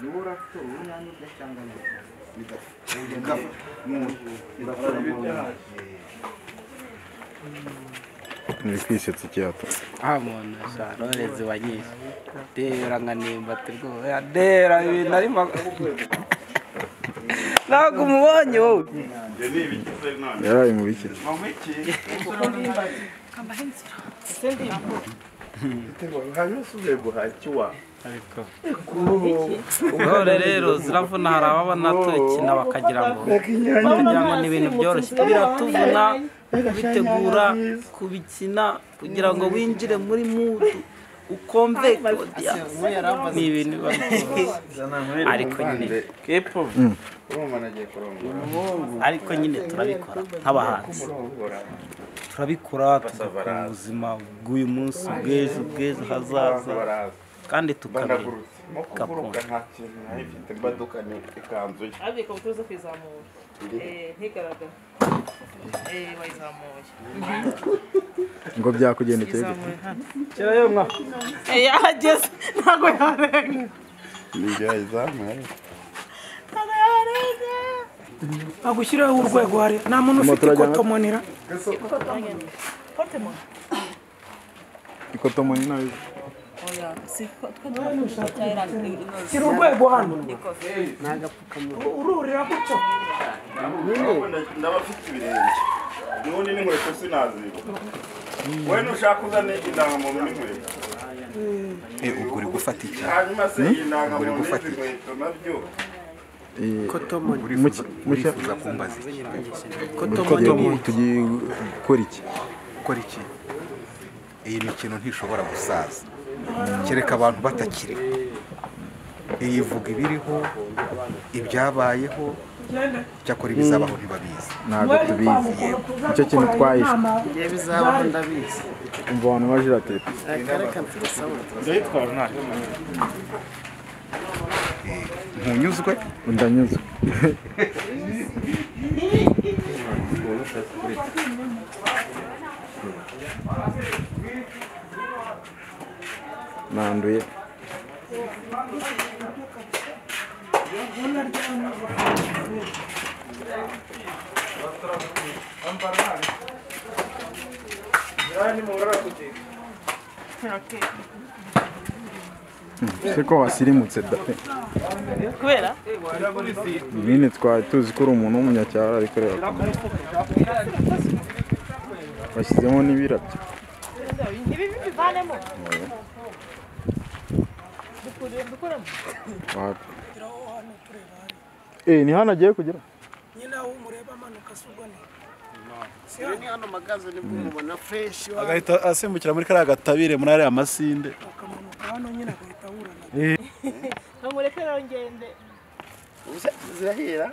duhura afite urunani bwe cyangwa neza Uri kwisetsa ikiyato nta muntu sharore ziba nyinshi dera nka nimbati rwose dera ibintu arimo ntabwo umubonye wowe yaraye mu biki ariko intore rero ziravuna hari ababona tukina bakagira ngo kugira ngo ni ibintu byoroshye biratuvuna kubitegura kubikina kugira ngo winjire muri mudu ukomveke ni ibintu biba bigoye. ariko nyine ariko nyine turabikora nk'abahanzi turabikora tugakora ubuzima bw'uyu munsi bw'ejo bw'ejo hazaza kandi tukabikora kuguruka nta kintu nayifite imbaduka ni ikanzu ye ariko uba uza kuyizamura ntigaragara wayizamuye ngo byakugendekeye gute? izamuye hano yahageze ntabwo yarenga n'igihe yayizamuye ntabwo yarenga agushyirireho urwego hari nta muntu ufite turajyana- ikotomonera kote mu ikotomoni nayo oya si twe dukoresha cyangwa inoze shyira urwego hano Uru- ururira gutyo ndaba mfite ibirenge n'ubundi n'inkweto sinaziba wowe nushaka uzane indangamuntu n'inkweto ubwo uri gufata iki hanyuma se iyi ndangamuntu n'izi nkweto nabyo ikotomoni Muki- muki- urifuza kumbaza iki tugiye ikotomoni tugiye gukora iki gukora iki iyi mikino ntishobora gusaza kereka abantu batakiri iyi ivuga ibiriho ibyabayeho icyakora ibizabaho ntibabizi ntabwo tubizi nicyo kintu twahishwe ngewe bizabaho ndabizi umva abantu baje batetse reka mbisabure ntunyuzwe ndanyuzwe nanduye siko wasirimutse da pe kubera nyine twari tuzi ko uri umuntu w'umunyacyaro ariko rero bashyizemo n'ibirabyo ibi bivanemo dukuremo dukuremo wapfa eh ni hano agiye kugera nyine aho umureba amanuka si ubwo ni agahita asimbukira muri kariya gatabire muri ariya masinde ukamanuka hano nyine agahita ahura na ntamureke rero ngende zirahira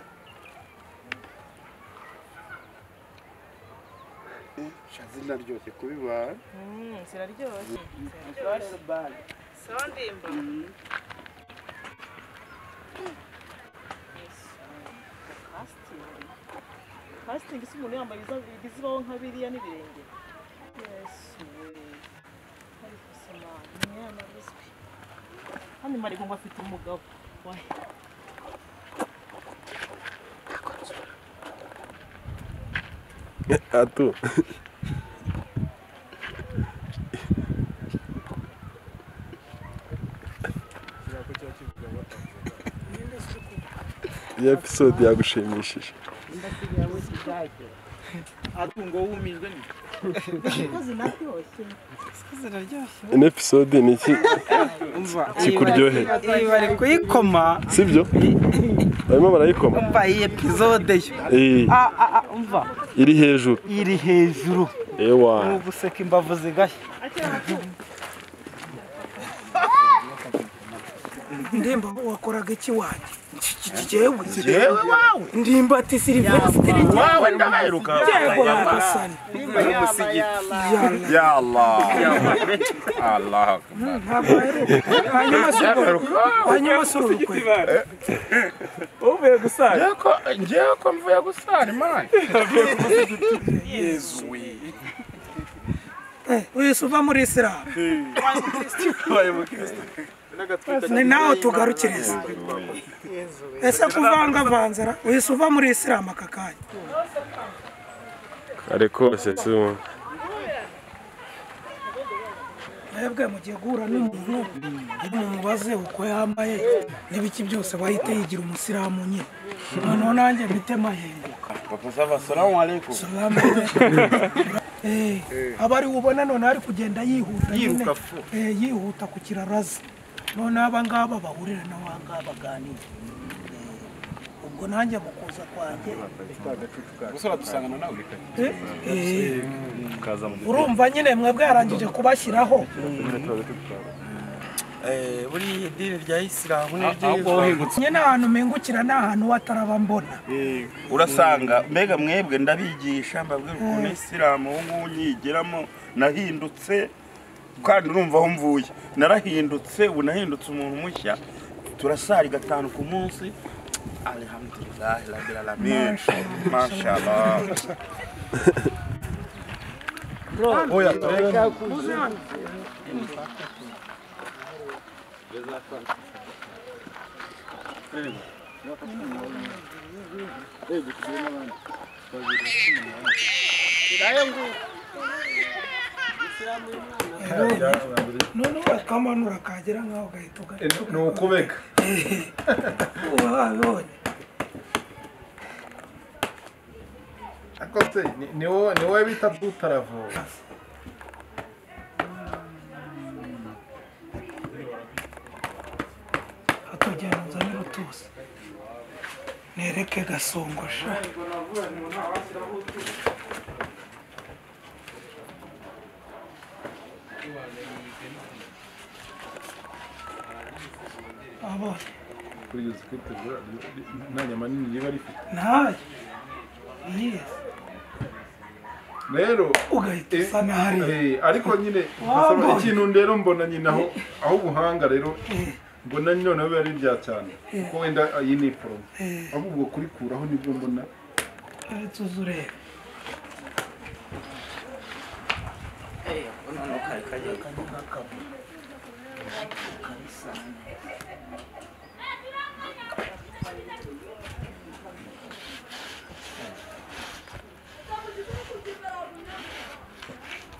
zinaryoshye kubibara ziraryoshye sondimba fasting si umuntu yambaye ibiza- ibizibaho nka biriya n'ibirenge yesu we ariko soma umwana ruswi kandi mariko ngo afite umugabo wa atu iyi episode yagushimishije ino episode ni iki umva kikuryoheye iyi bari kuyikoma sibyo barimo barayikoma umva iyi epizode yo Eh, Ah, ah, ah, umva iri hejuru iri hejuru ewa ni uguseka imbavu zigashya ndemba wakoraga iki wanjye jewe jewe wawe ndimbati silivesitiri wawe ndaheruka jewe nyagasani umusigiti ya allah allah ntabwo aheruka hanyuma si urwo hanyuma si urukwe uvuye gusaza ngewe ko mvuye gusara imana Eh, uyu si uva muri isilamu ni nawe tugarukiriza ese kuvangavanzara uhise uva muri isilamu aka kanya kare kose si ubu mwebwe mugiye guhura n'umuntu mubaze uko yambaye n'ibiki byose wahite yigira umusilamu nyine noneho nanjye mfite mahinguka Papa Sava, salamu alaikum. salamu alaikum. Eh, aba ari ubona noneho ari kugenda yihuta nyine Eh, yihuta ku kiraro aza noneho abangaba bahurira na wangaba baganira Eh, ubwo nanjye mu kuza kwanjye Eh, eh, urumva nyine mwebwe yarangije kubashyiraho buriya idini rya isilamu ni ahubwo ryiza wohingutse nyine ahantu mpingukira ni ahantu wataraba mbona urasanga mbega mwebwe ndabigisha mbabwira ukuntu isilamu ubu ngubu nyigeramo nahindutse kandi urumva aho mvuye narahindutse ubu nahindutse umuntu mushya turasari gatanu ku munsi alhamdulillahi rabbil alamin mashallah none wakamanura kagera nkaho ugahita ugaruka ni ukubega wabonye ariko se ni- ni wowe ni wowe bita butaravura atugenda nzanira utuzi nereke gasongosha abonye nta nyama nini riba rifite nayo yize rero ugahita usa n'ahariya eh, ariko nyine Wabonye. nkasaba ikintu rero mbona nyine aho aho ubuhanga rero mbona nyine noneho biba ari ibya cyane kuko wenda iyi ni iporomo ahubwo kurikuraho nibwo mbona uretse uzi ureba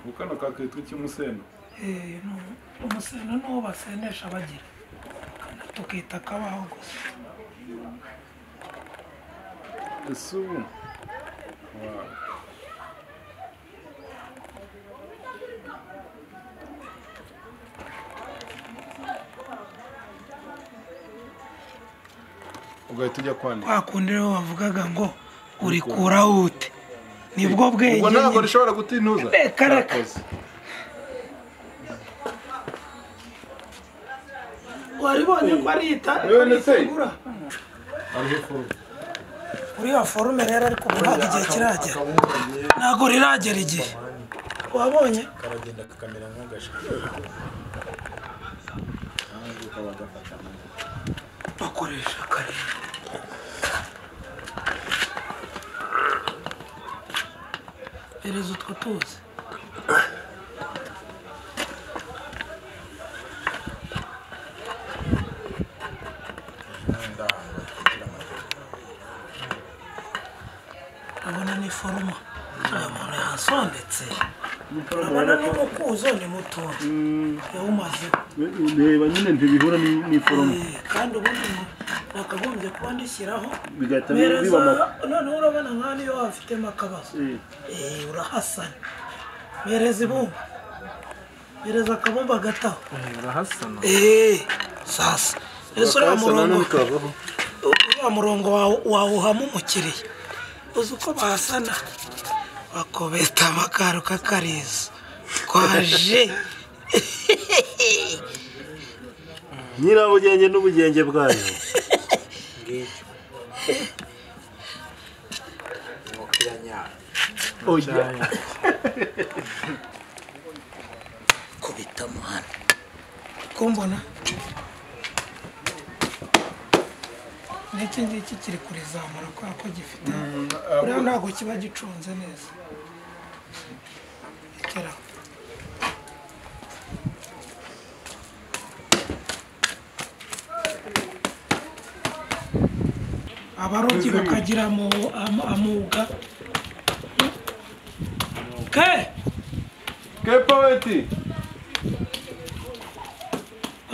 ubu kano kakitwa icy'umuseno Eh, nu- umuseno ni uwo basenesha bagira tukita kabaho gusa ese ubu Wow. ugahita ujya kwandika kwa kundi rero bavugaga ngo urikuraho ute nibwo bwenge ubwo ntabwo nyine. rishobora gutintuza Reka, reka. Murakoze. waribonye ko ari itara Yewe ndetse. igura uriya forume rero ariko ubu ntabwo igihe kiragera ntabwo riragera igihe wabonye bakoresha akarere ereza utwo tuzi urabona ni foruma uriya muntu yasondetse urabona n'umukuzo ni mutoya yawumazeho reba nyine ntibihura ni- n'iforomo Eh, kandi ubundi mu- nakagombye kuba ndishyiraho bigahita biba mereza amakuru noneho urabona nka niyo wafitemo akabazo Eh, urahasana mereza ibumba mereza akabumba gataho urahasana Eh, sasa ese uriya murongo uriya murongo wawu- wawuhamo umukiriya uzi uko bahasana bakobeta amakaro kakariza kwaje nyirabugenge n'ubugenge bwayo kubita muhana kumbona n'iki ngiki kiri kurizamura kubera ko gifite buriya ntabwo kiba gicunze neza ikeraho abarobyi bakagira amu- amu- amuga ke ke poeti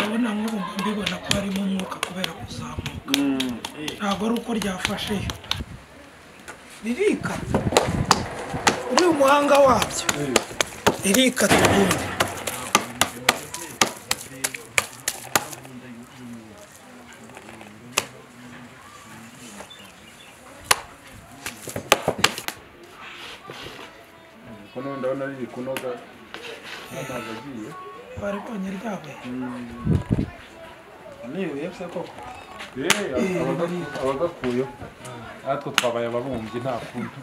abona nk'ubu mba mbibona ko harimo umwuka kubera kuzamuka ntabwo ari uko ryafashe ririka uri umuhanga wabyo ririka tugundi kuno ndabona riri kunoga amazi agiye bari konye ryawe niwe yose koko abagakuyeho natwe twabaye ababumbyi nta kundi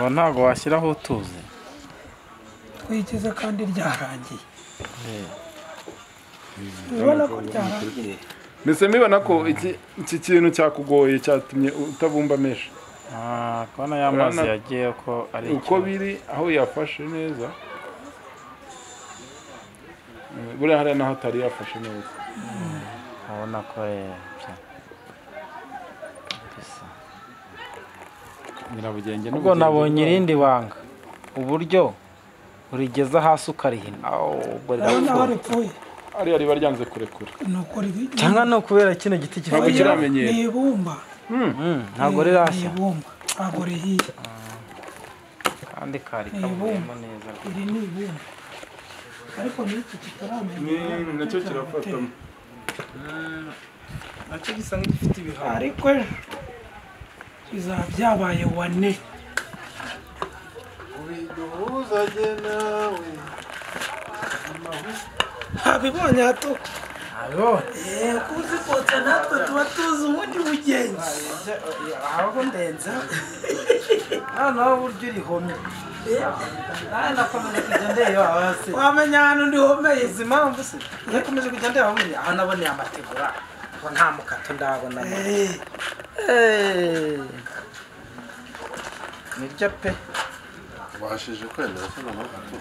ubu ntabwo washyiraho utuzi twigize kandi ryarangiye ubona ko ryarangiye mbese mibona ko iki- iki kintu cyakugoye cyatumye utabumba menshi Ah, kubona ya mazi Urabona- yagiye ko ari uko biri aho yafashe neza Eh, buriya hariya naho atari yafashe neza urabona ko rero nyirabugenge ubwo nabonye irindi banga uburyo urigeza hasi ukarihina awo, ubwo urabona aho rirapfuye. ripfuye ariya riba ryanze kurekura ni uko ribi- cyangwa ni ukubera kino giti Ntabwo kivugiramo kiramenyera. ni ibumba Mm, ntabwo rirashya ni ibumba ntabwo rihiye kandi kari ni kavuyemo ibumba neza iri ni ibumba ariko n'iki kitaramenyera Ni- nacyo kirafatamo nacyo gisa nk'igifite ibihaha ariko ejo bizaba byabaye wane ntabibonye hato ntabibonye yego uzikotsa natwe tuba tuzi ubundi bugenzi aho ndenza noneho uburyo urihomye nawe nakomeje kujya ndeba hasi wamenya ahantu ndihomeye izi mpamvu se nakomeje kujya ndeba muri aho naboneye amategura ngo nta mukato ndabona Eh. niryo pe washije kwemera ko nta mpamvu